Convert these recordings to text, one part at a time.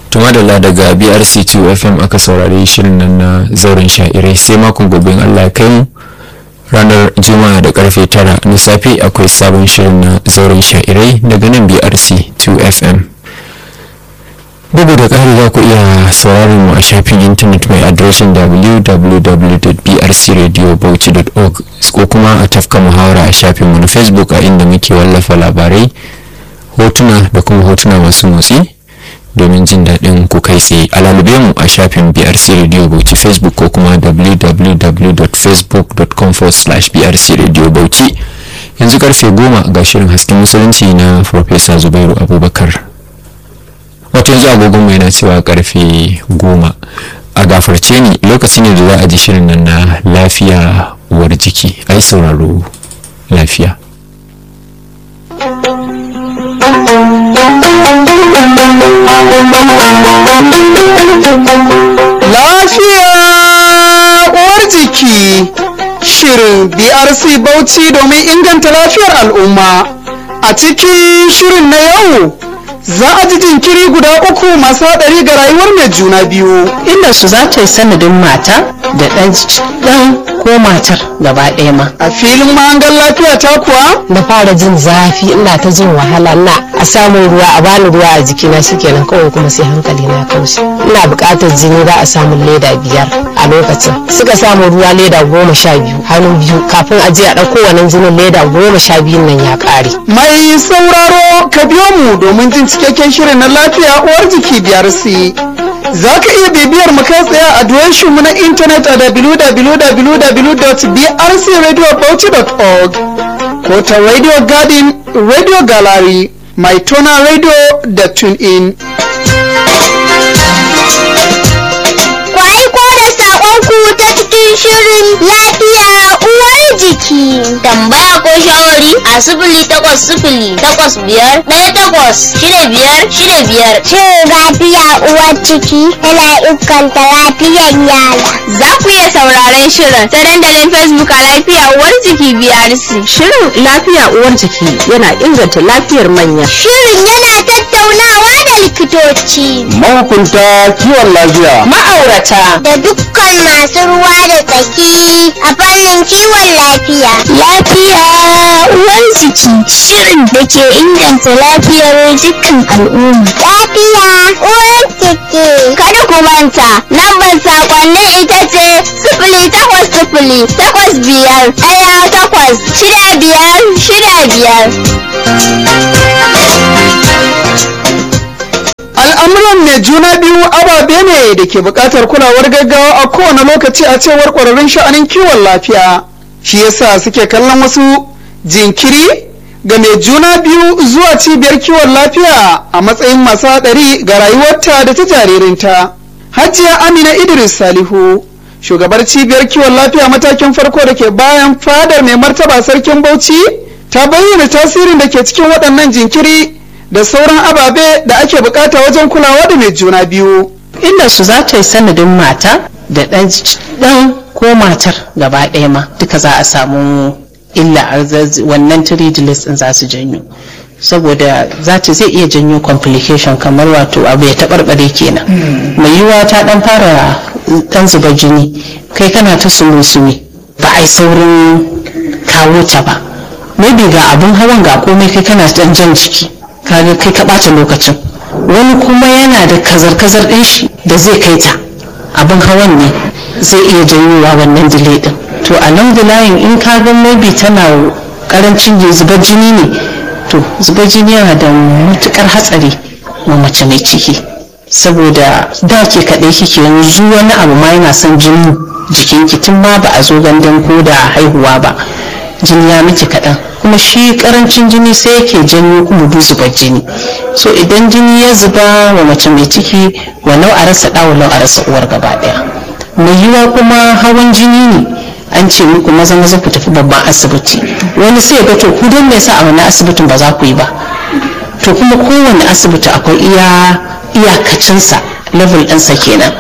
tumadala daga brc2 fm aka saurari shirin nan na zauren sha'irai sai makon gobe allah ya kai mu ranar juma'a da karfe tara na safe akwai sabon shirin na zauren sha'irai daga nan brc2 fm bugu da ƙari za ku iya sauraron mu a shafin intanet mai adireshin www.brcradiobauchi.org ko kuma a tafka muhawara a shafinmu na facebook a inda muke wallafa labarai hotuna da kuma hotuna masu motsi domin jin daɗin ku kai tsaye a lalube mu a shafin brc radio bauchi facebook ko kuma www.facebook.com brc radio bauchi yanzu karfe goma ga shirin hasken musulunci na farfesa zubairu abubakar wato yanzu agogon mu yana cewa karfe goma a gafarce ni lokaci ne da za a ji shirin nan na lafiya uwar jiki ai sauraro lafiya Lafiya uwar jiki shirin BRC Bauchi domin inganta lafiyar al'umma. A cikin shirin na yau za a ji jinkiri guda uku masu haɗari ga rayuwar mai juna biyu. inda su za ta yi sanadin mata da ɗan ɗan ko matar gaba ɗaya ma A filin mahangar lafiya ta kuwa na fara jin zafi ina ta jin wahala na a samun ruwa a bani ruwa a jikina shikenan kawai kuma sai hankali na kaushi ina buƙatar jini za a samun leda biyar a lokacin suka samu ruwa leda goma sha biyu hannu biyu kafin a je a ɗauko wannan jinin leda goma sha biyun nan ya ƙare mai sauraro ka biyo mu domin jin cikakken shirin na lafiya uwar jiki BRC. Za ka iya bibiyar mu kai tsaye a adireshin mu na intanet a www.brcradiobauchi.org ko ta Radio Garden, Radio Gallery, mai tona radio da TuneIn. Ku aiko da saƙonku ta cikin shirin lafiya uwar jiki. Tambaya ko shawari a sifili takwas sifili takwas biyar ɗaya takwas shida biyar shida biyar. Shin lafiya uwar ciki yana inganta lafiyar yara. Za ku iya sauraron shirin ta dandalin Facebook a lafiya uwar jiki BRC. shirin lafiya uwar jiki yana inganta lafiyar manya Shirin yana tattaunawa da likitoci Mahukunta kiwon lafiya. ma'aurata da dukkan masu ruwa da tsaki a fannin kiwon lafiya. Lafiya uwar jiki shirin da ke inganta lafiyar dukkan al'umma. Lafiya uwar jiki. Kada ku manta, lambar sakonnin ita ce sifili takwas sifili takwas biyar ɗaya takwas shida biyar shida biyar. Al'amuran mai juna biyu ababe ne da ke buƙatar kulawar gaggawa a kowane lokaci a cewar ƙwararrun sha'anin kiwon lafiya. Shi yasa suke kallon wasu jinkiri ga mai juna biyu zuwa cibiyar kiwon lafiya a matsayin masu haɗari ga rayuwarta da ta jaririnta. Hajiya Amina Idris Salihu, shugabar cibiyar kiwon lafiya matakin farko da ke bayan fadar mai martaba sarkin Bauchi, ta bayyana tasirin da ke cikin waɗannan jinkiri da sauran ababe da ake bukata wajen kulawa da mai juna biyu. inda su za ta yi sanadin mata da ɗan ɗan ko matar gaba ɗaya ma duka za a samu illa a zaz- wannan tridilis ɗin za su janyo saboda za ta zai iya janyo complication kamar wato abu ya taɓarɓare kenan mai yiwuwa ta ɗan fara ɗan zuba jini kai kana ta sume-sume ba a yi saurin kawo ta ba maybe ga abin hawan ga komai kai kana ɗan jan jiki kaga kai ka ɓata lokacin wani kuma yana da kazar-kazar ɗin shi da zai kai ta abin hawan ne zai iya janyowa wannan delay ɗin to a nan layin in ka ga maybe tana karancin zubar jini ne to zubar jini yana da matukar hatsari wa mace mai ciki saboda da ke kaɗai kike yanzu wani abu ma yana son jini jikinki tun ma ba a zo gandun ko da haihuwa ba jini ya miki kaɗan kuma shi karancin jini sai yake janyo kuma du zubar jini so idan jini ya zuba wa mace mai ciki walau a rasa ɗa walau a rasa uwar gaba ɗaya mai yiwa kuma hawan jini ne an ce muku maza maza ku tafi babban asibiti wani sai ga to ku don me yasa a wani asibitin ba za ku yi ba to kuma kowane asibiti akwai iya iyakacinsa level ɗinsa kenan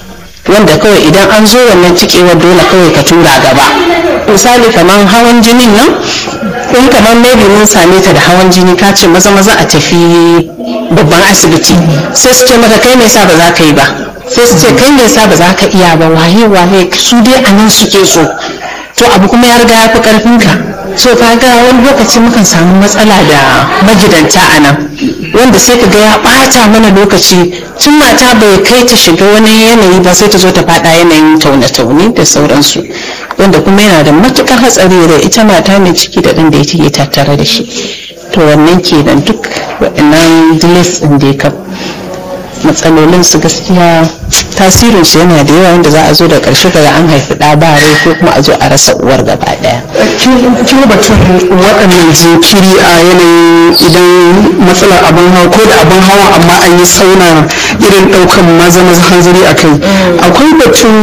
wanda kawai idan an zo wannan cikewar dole kawai ka tura gaba misali kamar hawan jinin nan in kamar maybe mun same ta da hawan jini ka ce maza maza a tafi babban asibiti sai su ce maka kai me yasa ba za ka yi ba sai su ce kai me yasa ba za ka iya ba waye waye su dai a nan suke so to abu kuma ya riga ya fi karfin ka so ka ga wani lokaci mukan samu matsala da magidanta a nan wanda sai ka ga ya bata mana lokaci tun mata bai kai ta shiga wani yanayi ba sai ta zo ta fada yanayin taune-taune da sauransu wanda kuma yana da matukar hatsari da ita mata mai ciki da ɗan da yake tattare da shi to wannan kenan duk waɗannan delays ɗin da ya matsalolin su gaskiya tasirin su yana da yawa wanda za a zo da ƙarshe daga an haifi ɗa ba rai ko kuma a zo a rasa uwar gaba ɗaya. kin batun waɗannan jinkiri a yanayin idan matsalar abin hawa ko da abin hawa amma an yi sauna irin ɗaukan maza maza hanzari a kai akwai batun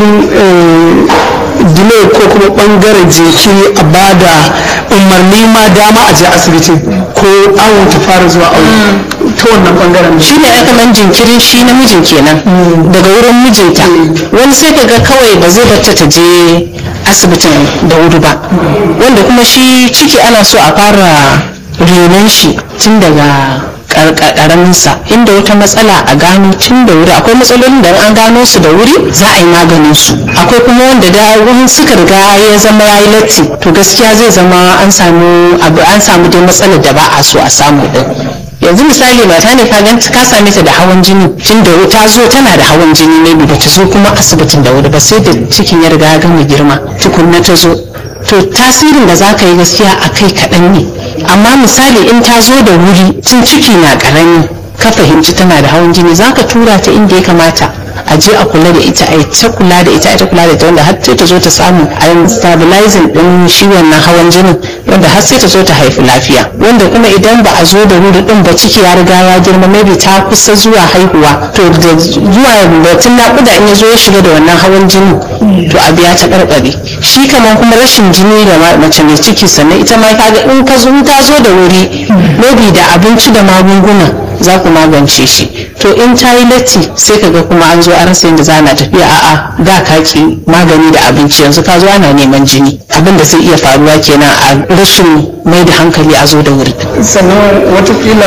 delay ko kuma ɓangaren jinkiri a bada umarni ma dama a je asibitin ko awon ta fara zuwa awo ta wannan ɓangaren shi ne aka man jinkirin shi namijin kenan daga wurin mijinta wani sai ka ga kawai ba zai bata ta je asibitin da wuri ba wanda kuma shi ciki ana so a fara renon shi tun daga karaminsa inda wata matsala a gano tun da wuri akwai matsalolin da an gano su da wuri za a yi maganin su akwai kuma wanda da wani suka riga ya zama ya yi latti to gaskiya zai zama an samu abu an samu dai matsalar da ba a so a samu din yanzu misali mata ne ka ganta ka same ta da hawan jini tun da ta zo tana da hawan jini ne ba ta zo kuma asibitin da wuri ba sai da cikin ya riga ya gama girma tukunna ta zo to tasirin da za ka yi gaskiya a kai kaɗan ne amma misali in ta zo da wuri tun ciki na ƙarami ka fahimci tana da hawan jini za ka tura ta inda ya kamata a je a kula da ita a ta kula da ita a ta kula da ita wanda har sai ta zo ta samu a stabilizing din shi wannan hawan jinin wanda har sai ta zo ta haifi lafiya wanda kuma idan ba a zo da wuri din ba ciki ya riga ya girma maybe ta kusa zuwa haihuwa to da zuwa batun naƙuda in ya zo ya shiga da wannan hawan jini to abu ya ta barbare shi kamar kuma rashin jini da mace mai ciki sannan ita ma kaga in ka zo ta zo da wuri maybe da abinci da magunguna za ku magance shi to in ta yi latti sai ka ga kuma an zo an rasa yadda za na tafiya a'a da ka ki magani da abinci yanzu ka zo ana neman jini abin da zai iya faruwa kenan a rashin mai da hankali a zo da wuri sannan watakila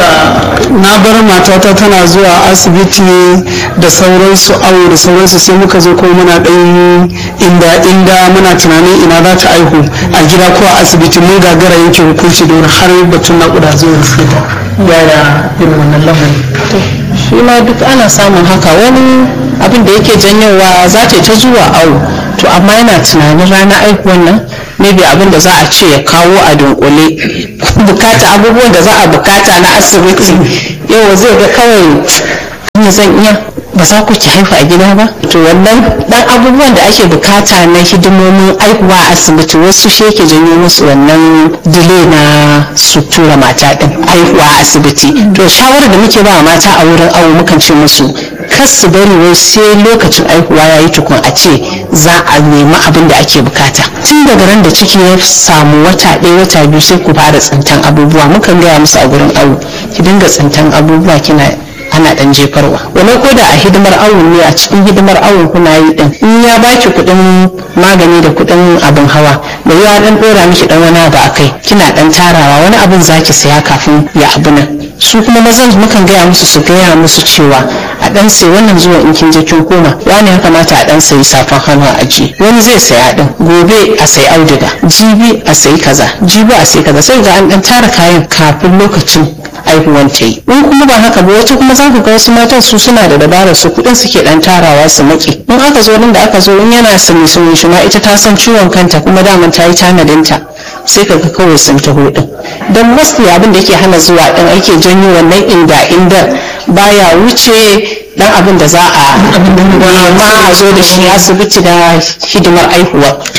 na bar matata tana zuwa asibiti da sauransu awo da sauransu sai muka zo kuma muna ɗan inda inda muna tunanin ina za ta aihu a gida ko a asibiti mun gagara yanke hukunci don har batun naƙuda zuwa riskita yaya irin wannan lamarin shi ma duk ana samun haka wani abin da yake janyowa za ta ta zuwa awo to amma yana tunanin ranar aihuwan nan maybe abin da za a ce ya kawo a dunkule bukata abubuwan da za a bukata na asibiti yau zai ga kawai ne zan iya ba za ku ki haifa a gida ba to wannan dan abubuwan da ake bukata na hidimomin aihuwa a asibiti wasu shi yake janyo musu wannan delay na su tura mata din aihuwa a asibiti to shawarar da muke ba mata a wurin awo mukan ce musu kar su bari wai sai lokacin aihuwa ya yi tukun a ce za a nemi abin da ake bukata tun daga ran da ciki ya samu wata ɗaya wata biyu sai ku fara tsintan abubuwa mukan gaya musu a gurin awo ki dinga tsintan abubuwa kina ana dan jefarwa wani ko da a hidimar awon ne a cikin hidimar awon kuna yi din in ya baki kuɗin magani da kuɗin abin hawa da ya dan dora miki dan wani abu akai kina dan tarawa wani abin zaki saya kafin ya abu nan su kuma mazan mukan gaya musu su gaya musu cewa a dan sai wannan zuwa in kin je kin koma wani ya kamata a dan sayi safan hannu a aji wani zai saya din gobe a sayi auduga jibi a sayi kaza jibi a sayi kaza sai ga an dan tara kayan kafin lokacin aihuwan ta yi in kuma ba haka ba wata kuma za ku ga wasu matan su suna da dabarar su kuɗin suke dan tarawa su maki in aka zo nan da aka zo in yana sumi sumi shi ma ita ta san ciwon kanta kuma daman ta yi tanadinta sai ka ga kawai sun taho din don mostly abin da yake hana zuwa din ake janyo wannan inda inda baya wuce dan abin da za a ma a zo da shi asibiti da hidimar aihuwa to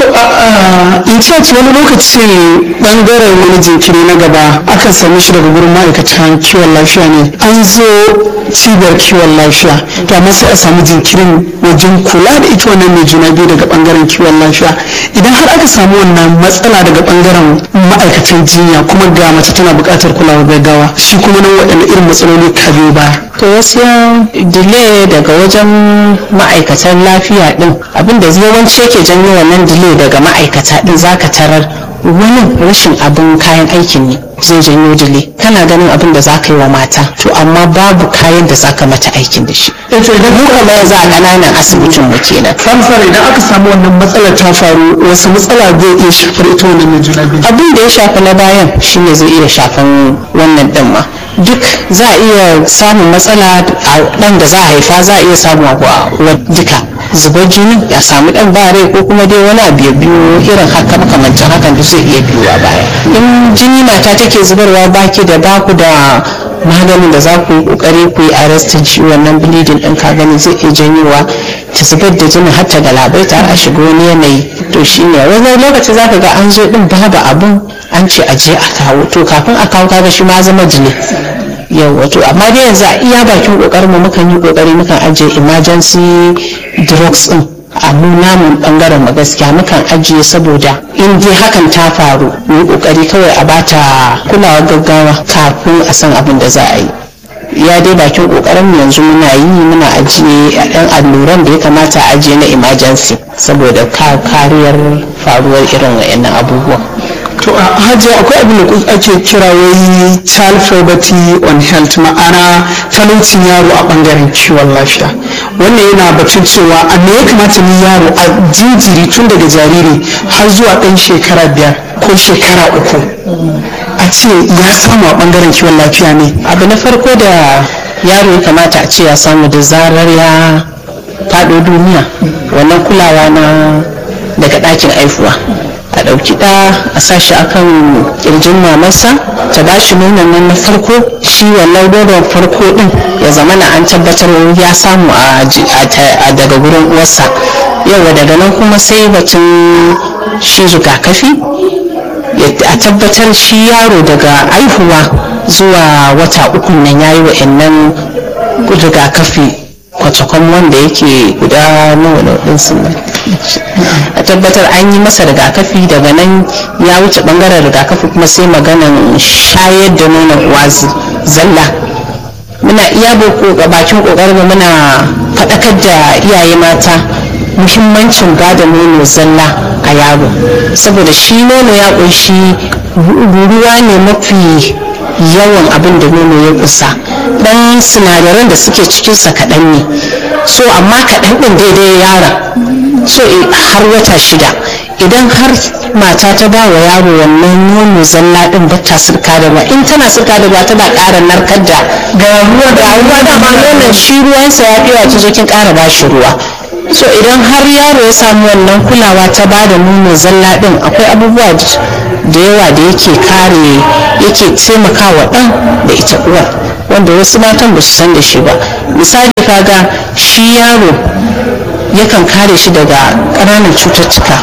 in church wani lokaci bangaren wani jinkiri na gaba akan same shi daga gurin ma'aikatan kiwon lafiya ne an zo cibiyar kiwon lafiya to amma sai a samu jinkirin wajen kula da ita wannan mai juna biyu daga bangaren kiwon lafiya idan har aka samu wannan matsala daga bangaren ma'aikatan jinya kuma ga mace tana buƙatar kulawar gaggawa shi kuma nan waɗanne irin matsaloli ka biyo baya to gaskiya delay daga wajen ma'aikatan lafiya din abinda yawanci yake janyo wannan delay daga ma'aikata din zaka tarar wani rashin abin kayan aikin ne zai janyo dile kana ganin abin da za ka yi wa mata to amma babu kayan da za ka mata aikin da shi to idan mu kuma yanzu a ƙananan asibitin mu kenan samsar idan aka samu wannan matsalar ta faru wasu matsala zai iya shafar ita wannan mai juna biyu abin da ya shafi na bayan shine zai iya shafan wannan din ma duk za a iya samun matsala a dan da za a haifa za a iya samu a duka zubar jini ya samu dan ba rai ko kuma dai wani abu ya biyo irin haka makamancin hakan duk zai iya biyo a baya in jini mata take zubarwa baki da baku da maganin da za ku yi kokari ku yi arrestin shi wannan bleeding din ka gani zai iya janyowa ta zubar da jinin har ta galabaita a shiga wani yanayi to shine wani lokaci zaka ga an zo din babu abun an ce a je a kawo to kafin a kawo kaga shi ma zama jini yau wato amma dai yanzu a iya bakin kokarin mu mukan yi kokari mukan ajiye emergency drugs din a mu namun bangaren mu gaskiya mukan ajiye saboda in dai hakan ta faru mu yi kokari kawai a bata kulawar gaggawa kafin a san abin da za a yi ya dai bakin kokarin mu yanzu muna yi muna ajiye ɗan alluran da ya kamata a ajiye na emergency saboda kariyar faruwar irin wayannan abubuwan to a hajiya akwai abin da ake kira wai child poverty on health ma'ana talaucin yaro a bangaren kiwon lafiya wannan yana batun cewa a me ya kamata ni yaro a jinjiri tun daga jariri har zuwa ɗan shekara biyar ko shekara uku a ce ya samu a bangaren kiwon lafiya ne abu na farko da yaro ya kamata a ce ya samu da zarar ya faɗo duniya wannan kulawa na daga ɗakin aifuwa a ɗauki ɗa a sashi akan ƙirjin mamarsa ta ba shi nonon nan na farko shi wannan nonon farko ɗin ya zama na an tabbatar ya samu a daga gurin uwarsa yawa daga nan kuma sai batun shi rigakafi a tabbatar shi yaro daga aihuwa zuwa wata uku nan ya yi wa'annan rigakafi kwatakwan wanda yake guda nawa da waɗansu a tabbatar an yi masa rigakafi daga nan ya wuce ɓangaren rigakafi kuma sai maganan shayar da nonon uwa zalla muna iya bakin ƙoƙarin muna faɗakar da iyaye mata muhimmancin bada nono zalla a yaro saboda shi nono ya ƙunshi ruwa ne mafi yawan abin da nono ya kusa dan sinadaran da suke cikinsa kaɗan ne so amma kaɗan ɗin daidai yara so har wata shida idan har mata ta ba wa yaro wannan nono zalla ɗin ba ta sirka da ba in tana sirka da ba tana ƙara narkar da ga ruwa da ruwa da ma nonon shi ruwansa ya fi wato zo kin ƙara ba shi ruwa so idan har yaro ya samu wannan kulawa ta ba da nono zalla ɗin akwai abubuwa da yawa da yake kare yake taimakawa ɗan da ita uwar wanda wasu matan ba su san da shi ba misali kaga shi yaro yakan kare shi daga ƙananan cututtuka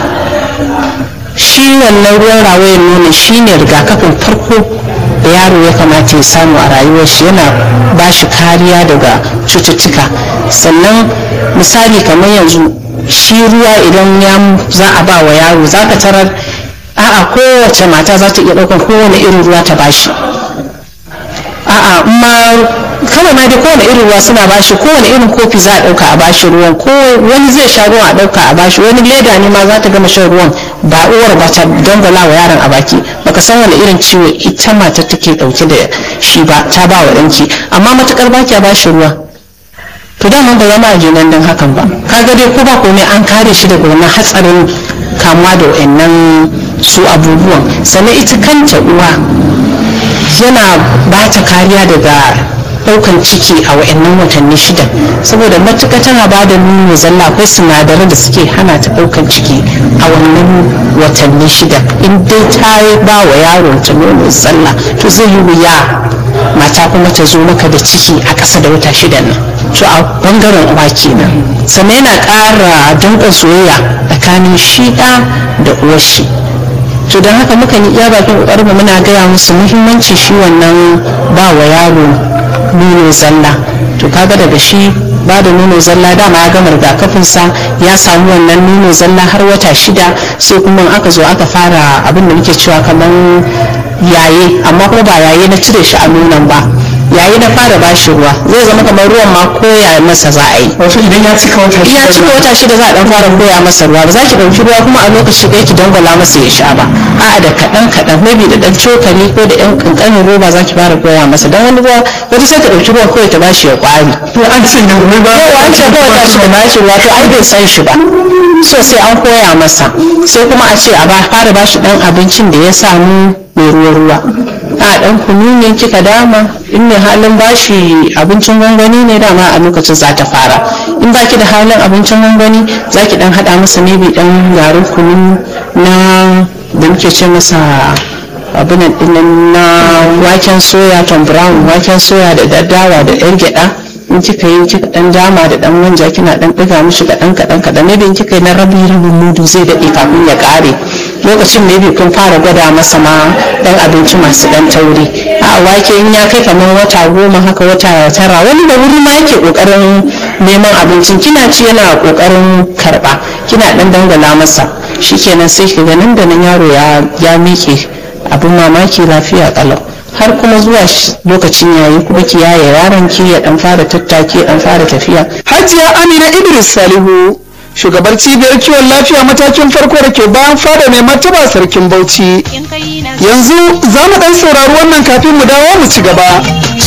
shi wannan ruwan rawayen nono shi ne rigakafin farko da yaro ya kamata ya samu a rayuwar shi yana ba shi kariya daga cututtuka sannan misali kamar yanzu shi ruwa idan ya za a ba wa yaro za ka tarar a'a kowace mata za ta iya ɗaukar kowane irin ruwa ta bashi a'a ma kawai ma dai kowane irin ruwa suna bashi kowane irin kofi za a ɗauka a bashi ruwan ko wani zai sha ruwan a ɗauka a bashi wani leda ne ma za ta gama shan ruwan ba uwar ba ta dangwala wa yaron a baki baka san wani irin ciwo ita mata take ɗauke da shi ba ta ba wa ɗanki amma matukar baki a bashi ruwa to dama ba zama a jinan don hakan ba kaga dai ko ba komai an kare shi daga wannan hatsarin kamuwa da wayannan su abubuwan sannan ita kanta uwa yana ba ta kariya daga daukan ciki a wayannan watanni shida saboda matuƙa tana ba da nono zalla akwai sinadaran da suke hana ta daukan ciki a wannan watanni shida in dai ta ba wa yaro ta nono zalla to zai yi wuya mata kuma ta zo maka da ciki a ƙasa da wata shida nan to a bangaren uwa kenan sannan yana ƙara danƙon soyayya tsakanin shi ɗa da uwar shi to don haka muka yi iya bakin ƙoƙarin muna gaya musu muhimmanci shi wannan ba wa yaro nono zalla to kaga daga shi ba da nono zalla dama ya gama rigakafinsa ya samu wannan nono zalla har wata shida sai kuma aka zo aka fara abin da muke cewa kamar yaye amma kuma ba yaye na cire shi a nonon ba yayi na fara bashi ruwa zai zama kamar ruwan ma koya masa za a yi wato idan ya cika wata ya shida cika wata shida za a dan fara koya masa ruwa ba za ki ɗauki ruwa kuma a lokaci ɗaya ki dangwala masa ya sha ba a'a da kaɗan kaɗan maybe da ɗan cokali ko da ɗan ƙanƙanin roba za ki fara koya masa dan wani ruwa wata sai ta ɗauki ruwan kawai ta bashi ya ƙwari to an ce ne wai ba yawa an ce kawai tashi da bashi ruwa to ai bai san shi ba so sai an koya masa sai kuma a ce a ba fara bashi dan abincin da ya samu mai ruwa ruwa a dan kunu ne kika dama in mai halin bashi abincin gwangwani ne dama a lokacin za ta fara in baki da halin abincin gwangwani za ki dan hada masa maybe dan garin kunu na da muke ce masa abinan dinnan na waken soya tom brown waken soya da daddawa da yan gyada in kika yi kika dan dama da dan manja kina dan diga mishi kadan kadan kadan ne in kika yi na rabi rabin mudu zai dade kafin ya kare lokacin ne kun fara gwada masa ma dan abinci masu dan tauri a wake in ya kai kamar wata goma haka wata tara wani da wuri ma yake kokarin neman abincin kina ci yana kokarin karba kina dan dangala masa shikenan sai ki ga nan da nan yaro ya ya miƙe abin mamaki lafiya kalau har kuma zuwa lokacin yayi kuma ki yaye yaron ki ya dan fara tattaki ya dan fara tafiya hajiya amina idris salihu shugabar cibiyar kiwon lafiya matakin farko da ke bayan fada mai martaba sarkin bauchi yanzu za mu dan saurari wannan kafin mu dawo mu ci gaba